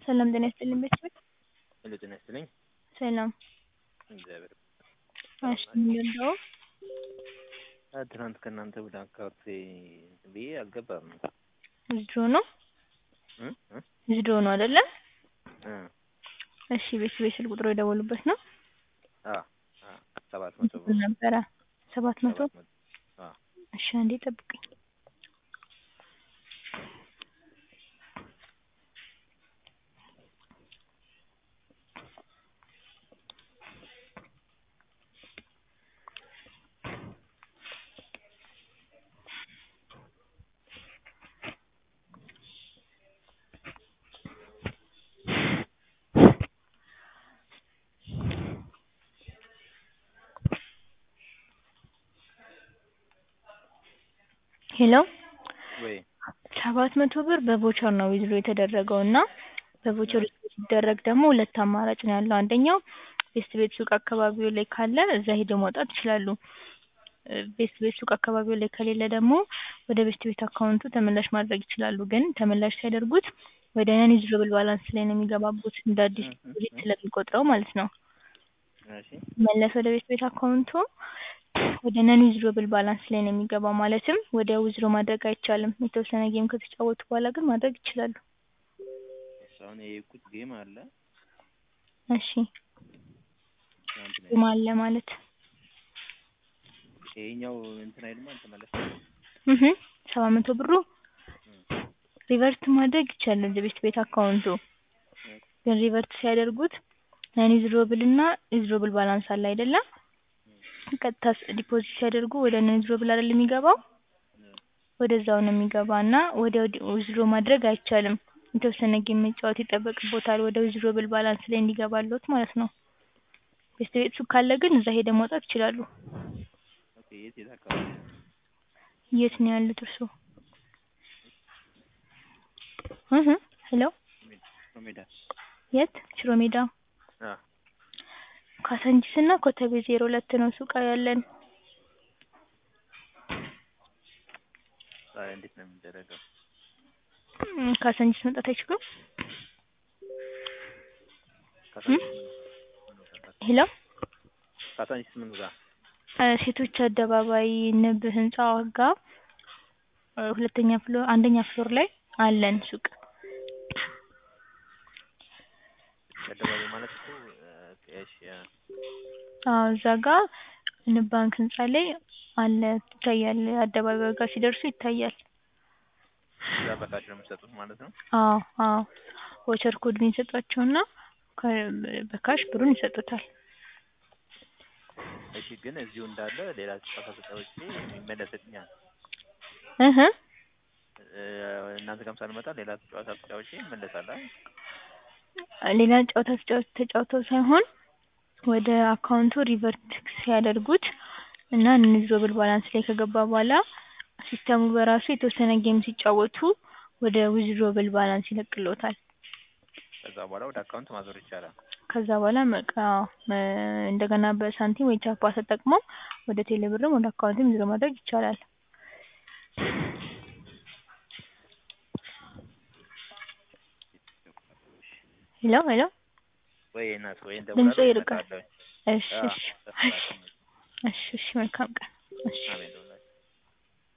ሰላም ጤና ይስጥልኝ ቤተሰብ ሄሎ ጤና ይስጥልኝ። ሰላም እግዚአብሔር እሺ ምንድን ነው? አ ትናንት ከእናንተ ወደ አካውንቴ ብዬ አልገባም። ዊዝድሮ ነው እ እ ዊዝድሮ ነው አይደለ? እ እሺ ቤተሰብ የስልክ ቁጥሩ የደወሉበት ነው? አ አ ሰባት መቶ ምን ነበረ? ሰባት መቶ ሰባት መቶ አ እሺ አንዴ ጠብቁኝ። ሄሎ ወይ ሰባት መቶ ብር በቮቸር ነው ዊዝድሮ የተደረገው እና በቮቸር ሲደረግ ደግሞ ሁለት አማራጭ ነው ያለው። አንደኛው ቤስት ቤት ሱቅ አካባቢዎ ላይ ካለ እዛ ሄደው ማውጣት ይችላሉ። እ ቤስት ቤት ሱቅ አካባቢዎ ላይ ከሌለ ደግሞ ወደ ቤስት ቤት አካውንቱ ተመላሽ ማድረግ ይችላሉ። ግን ተመላሽ ሲያደርጉት ወደ ነን ዩዝብል ባላንስ ላይ ነው የሚገባቡት እንደ አዲስ ዲፖዚት ስለሚቆጥረው ማለት ነው። እሺ መለስ ወደ ቤት ቤት አካውንቱ ወደ ነን ዊዝድሮብል ባላንስ ላይ ነው የሚገባው። ማለትም ወዲያው ዊዝድሮ ማድረግ አይቻልም። የተወሰነ ጌም ከተጫወቱ በኋላ ግን ማድረግ ይችላሉ። እሺ አሁን የሄድኩት ጌም አለ እሺ ትናንት ነው ጌም አለ ማለት ይሄኛው እንትን አይልማ ተመለሰ እህ ሰባት መቶ ብሩ ሪቨርት ማድረግ ይቻላል ወደ ቤት ቤት አካውንቱ ግን ሪቨርት ሲያደርጉት ነን ዊዝድሮብል እና ዊዝድሮብል ባላንስ አለ አይደለ? ቀጥታ ዲፖዚት ሲያደርጉ ወደ ነን ዊዝድሮብል አይደል የሚገባው ወደዛው ነው የሚገባ እና ወዲያው ዊዝድሮ ማድረግ አይቻልም። የተወሰነ ጌም መጫወት ይጠበቅቦታል ወደ ዊዝድሮብል ባላንስ ላይ እንዲገባልዎት ማለት ነው። ቤስት ቤት ሱቅ ካለ ግን እዛ ሄደው ማውጣት ይችላሉ። ኦኬ የት የት አካባቢ ነው? የት ነው ያሉት እርስዎ? እህ ሄሎ ሽሮ ሜዳ የት? ሽሮ ሜዳ አ ካሳንቺስ እና ኮተቤ ዜሮ ሁለት ነው ሱቅ ያለን። ታዲያ እንዴት ነው የሚደረገው? እም ካሳንቺስ መምጣት አይችሉም? ካሳንቺስ ሄሎ ካሳንቺስ ምኑ ጋር? እ ሴቶች አደባባይ ንብ ህንጻ ጋር እ ሁለተኛ ፍሎር አንደኛ ፍሎር ላይ አለን ሱቅ። አደባባይ ማለት እኮ እ እሺ አ አዎ እዛ ጋር ንብ ባንክ ህንጻ ላይ አለ ይታያል። አደባባዩ ጋር ሲደርሱ ይታያል። እዛ በካሽ ነው የምትሰጡት ማለት ነው? አዎ አዎ ቮቸር ኮዱን ይሰጧቸውና ከ በካሽ ብሩን ይሰጡታል። እሺ ግን እዚሁ እንዳለ ሌላ ጨዋታ ተጫውቼ ይመለስልኛል? እህ እ እናንተ ጋርም ሳልመጣ ሌላ ጨዋታ ተጫውቼ እመለሳለሁ አይደል? ሌላ ጨዋታ ተጫው ተጫውተው ሳይሆን ወደ አካውንቱ ሪቨርት ሲያደርጉት እና ነን ዊዝድሮብል ባላንስ ላይ ከገባ በኋላ ሲስተሙ በራሱ የተወሰነ ጌም ሲጫወቱ ወደ ዊዝድሮብል ባላንስ ይለቅልዎታል። ከዛ በኋላ ወደ አካውንት ማዞር ይቻላል? ከዛ በኋላ በቃ እ እንደገና በሳንቲም ወይ ቻፓ ተጠቅመው ወደ ቴሌ ብርም ወደ አካውንትም ዊዝድሮ ማድረግ ይቻላል። ሄሎ ሄሎ ወይ እናት ወይ ድምጾ እንደውላለሁ ይርቃል። እመጣለሁኝ። እሺ አ እሺ ተስተካክሎ እሺ እሺ መልካም ቀን። እሺ አሜን